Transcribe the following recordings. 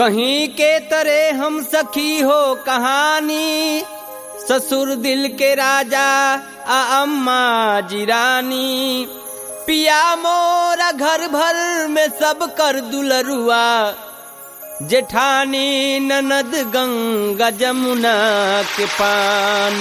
कहीं के तरे हम सखी हो कहानी ससुर दिल के राजा आ अम्मा जिरानी पिया मोरा घर भर में सब कर दुलरुआ जेठानी ननद गंगा जमुना के पान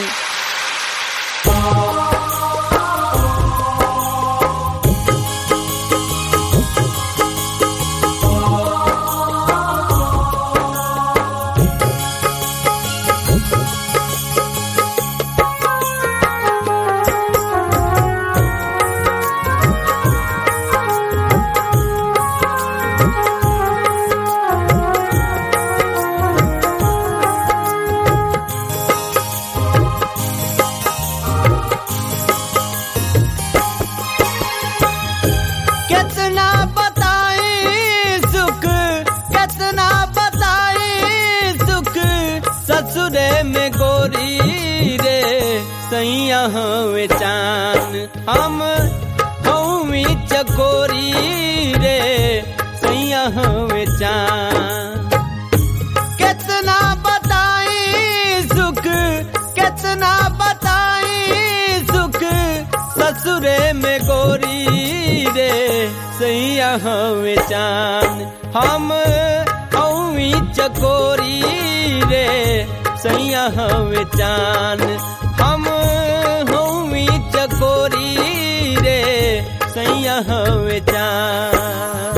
कितना बताई सुख कितना बताई सुख ससुरे में गोरी रे सैया हवे चान हम हमी चकोरी रे सैया हवे चान कितना बताई सुख कितना बताई सुख ससुरे में गोरी रे सैया हमें चान हम हमी चकोरी रे सैया हमें चान हम हमी चकोरी रे सैया हमें चान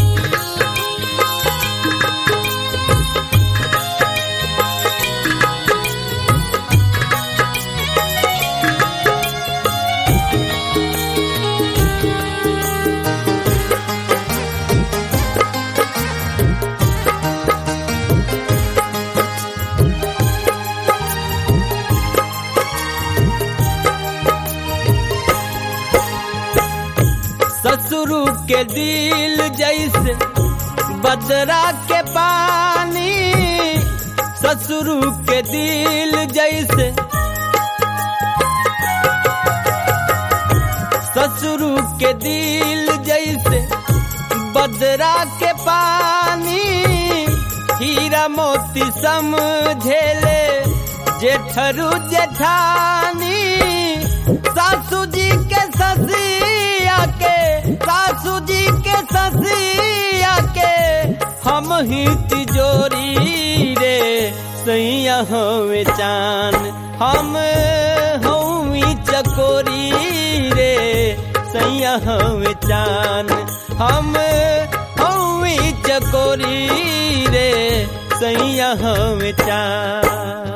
ससुरु के दिल जैसे बदरा के पानी ससुरु के दिल जैसे ससुरु के दिल जैसे बदरा के पानी हीरा मोती समझेले जेठरू जेठानी सासू जी के ससिया के सासू जी के ससिया के हम ही तिजोरी रे सैया हमें चान हम हमी चकोरी रे सैया हमें चान हम हमी चकोरी रे सैया हमें चान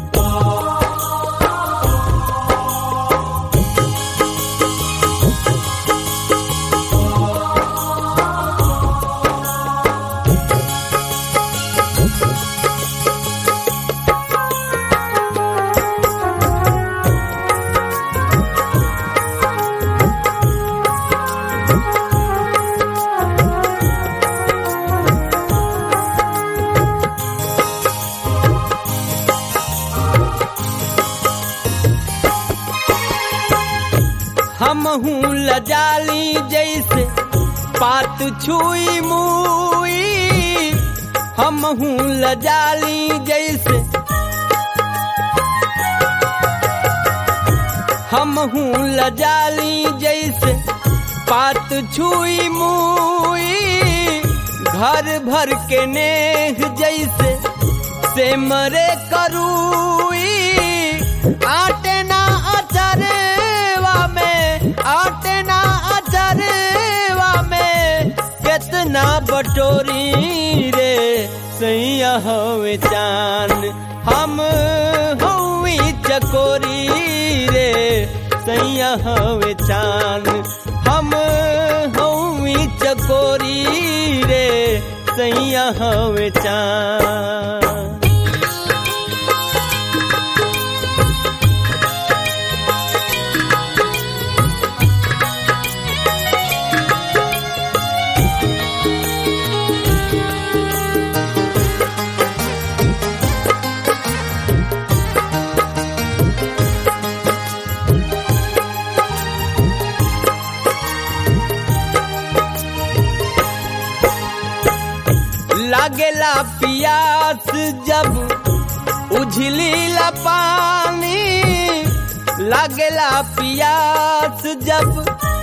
हम हूँ लजाली जैसे पात छुई मुई हम हूँ लजाली जैसे हम हूँ लजाली जैसे पात छुई मुई घर भर के नेह जैसे से मरे करूई आटे ना अचरवा में आटे ना अचरवा में कितना बटोरी रे सैया हवे चान हम हवी चकोरी रे सैया हवे चान हम हवी चकोरी रे सैया हवे चान लागेला पियास जब उझली ला पानी लागेला पियास जब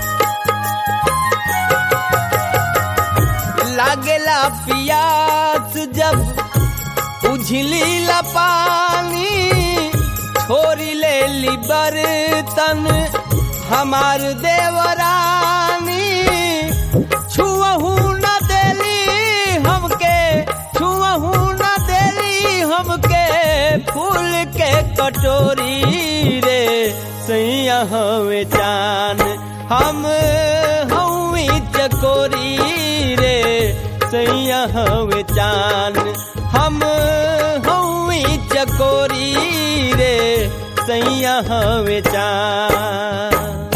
लागेला पियास जब उझली ला पानी छोरी ले ली बर्तन हमार देवरानी छुअहू न देली हमके छुअहू न देली हमके फूल के कटोरी रे सैया हवे चान हम हवी चकोरी रे सैया हवे चान हम हवी चकोरी रे सैया हवे चान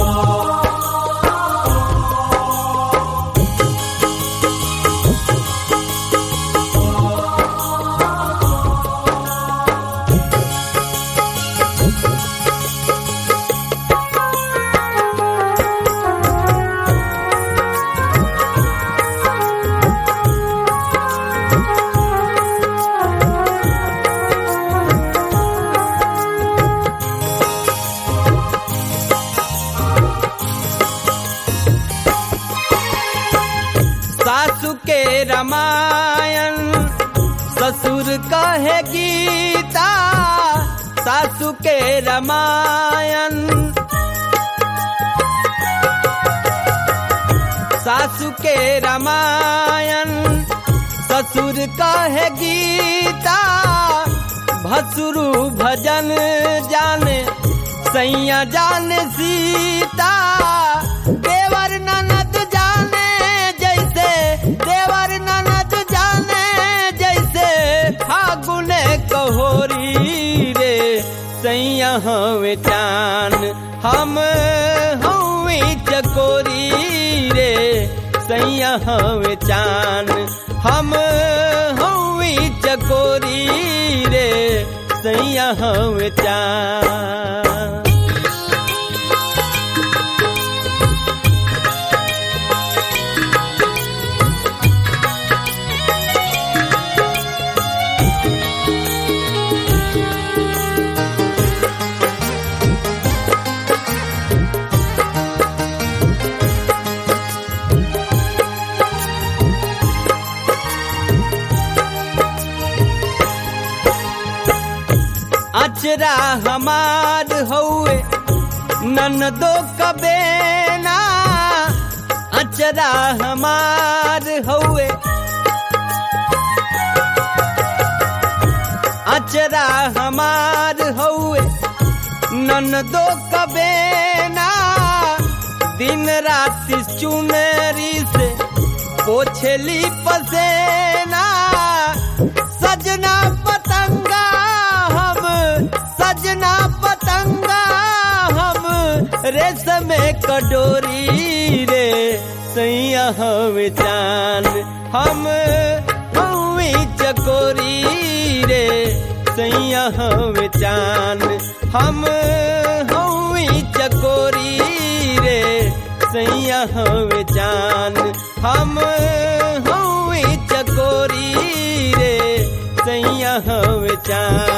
सासु के रामायण ससुर कहे गीता सासु के रामायण सासु के रामायण ससुर कहे गीता भसुरु भजन जाने सैया जाने सीता देवर ननद जाने जैसे देवर ननद जाने जैसे फागुन कहोरी रे सैया हवे चान हम हवी चकोरी रे सैया हवे चान हम हवी चकोरी रे सैया हवे चान अचरा हमार हौए ननदो कबेना अचरा हमार हौए अचरा हमार हौए ननदो कबेना दिन रात चुनरी से पोछली पसेना सजना पतंगा हम सजना पतंगा हम रेशम कटोरी रे सैया हवे चांद हम हवी चकोरी रे सैया हवे चांद हम हवी चकोरी रे सैया हवे चांद हम हवी चकोरी रे सैया हवे चांद